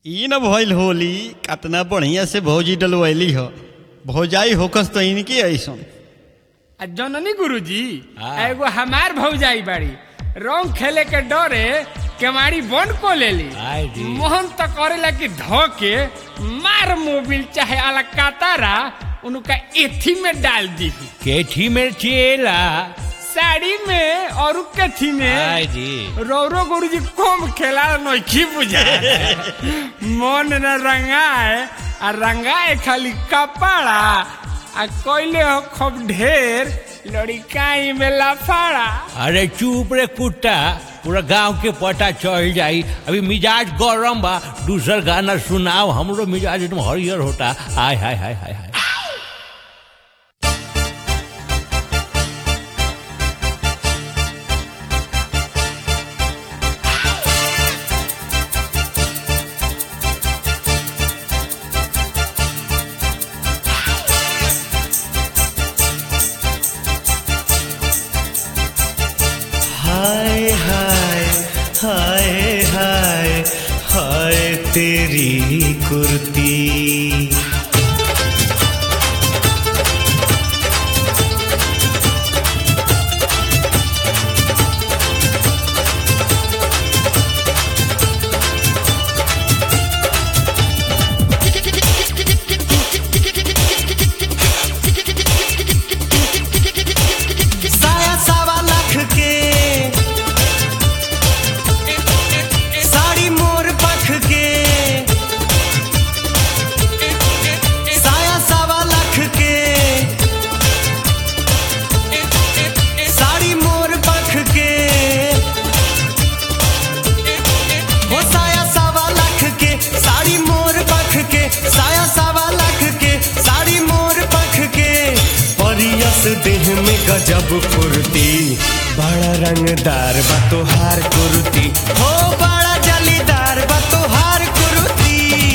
ई न भइल होली कतना बढ़िया से भौजी डलवैली हो भौजाई होकस तो इनकी ऐसन आ जननी गुरुजी हाँ। एगो हमार भौजाई बाड़ी रंग खेले के डरे केवाड़ी बंद को लेली आय जी। मोहन तो करेला कि धो के मार मोबिल चाहे आला कातारा उनका एथी में डाल दी केठी में चेला साड़ी में और कथी में आय जी रौरो गुरुजी कम खेला नइखी बुझा मन न रंगाए आ रंगाए खाली कपड़ा आ कोइले हो खूब ढेर लड़िकाई में लफाड़ा अरे चुप रे कुत्ता पूरा गांव के पता चल जाई अभी मिजाज गरम बा दूसर गाना सुनाओ हमरो मिजाज एकदम हरियर होता हाय हाय हाय हाय हाय हाय हाय हाय हाय हाय तेरी कुर्ती साया सावा लाख के साड़ी मोर पख के साया सावा लाख के साड़ी मोर पख के हो साया सावा लाख के साड़ी मोर पख के साया सावा लाख के साड़ी मोर पख के परियस देह में गजब फुर्ती बड़ा रंगदार बा तोहार कुर्ती हो बड़ा जलीदार बा तोहार कुर्ती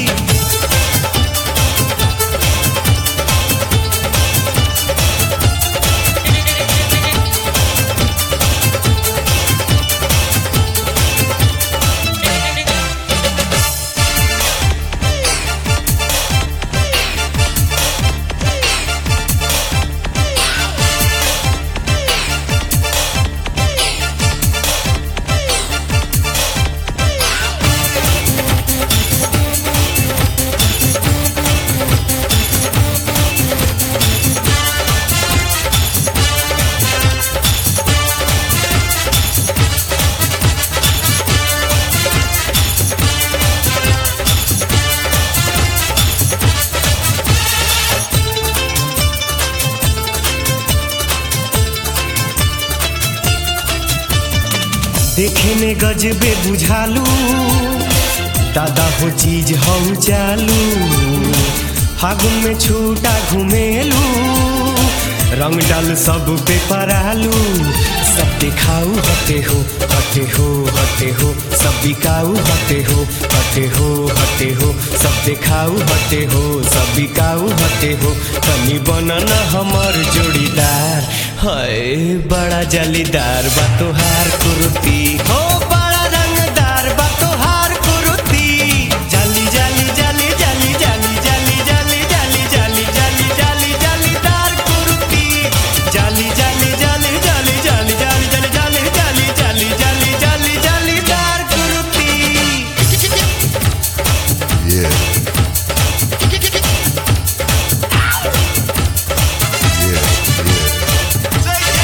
देखे में गजबे बुझालू दादा हो चीज हम चालू फागुन में छूटा घुमेलू रंग डाल सब पे परालू सब दिखाऊ हटे हो हटे हो हटे हो सब बिकाऊ हटे हो हटे हो हटे हो सब दिखाऊ हटे हो सब बिकाऊ हटे हो तनी बनना हमर जोड़ीदार हाय बड़ा जालीदार बा तोहार कुर्ती हो बड़ा रंगदार बा तोहार कुर्ती जाली जाली जाली जाली जाली जाली जाली जाली जाली जाली जाली जालीदार कुर्ती जाली जाली जाली जाली जाली जाली जाली जाली जाली जाली जाली जाली जालीदार कुर्ती Yeah. Yeah, yeah.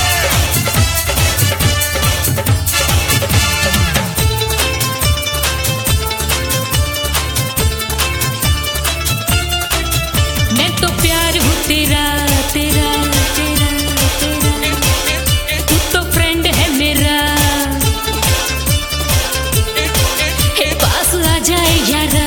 मैं तो प्यार हूँ तेरा तेरा तेरा तेरा तू तो फ्रेंड है मेरा हे पास आ जाए यारा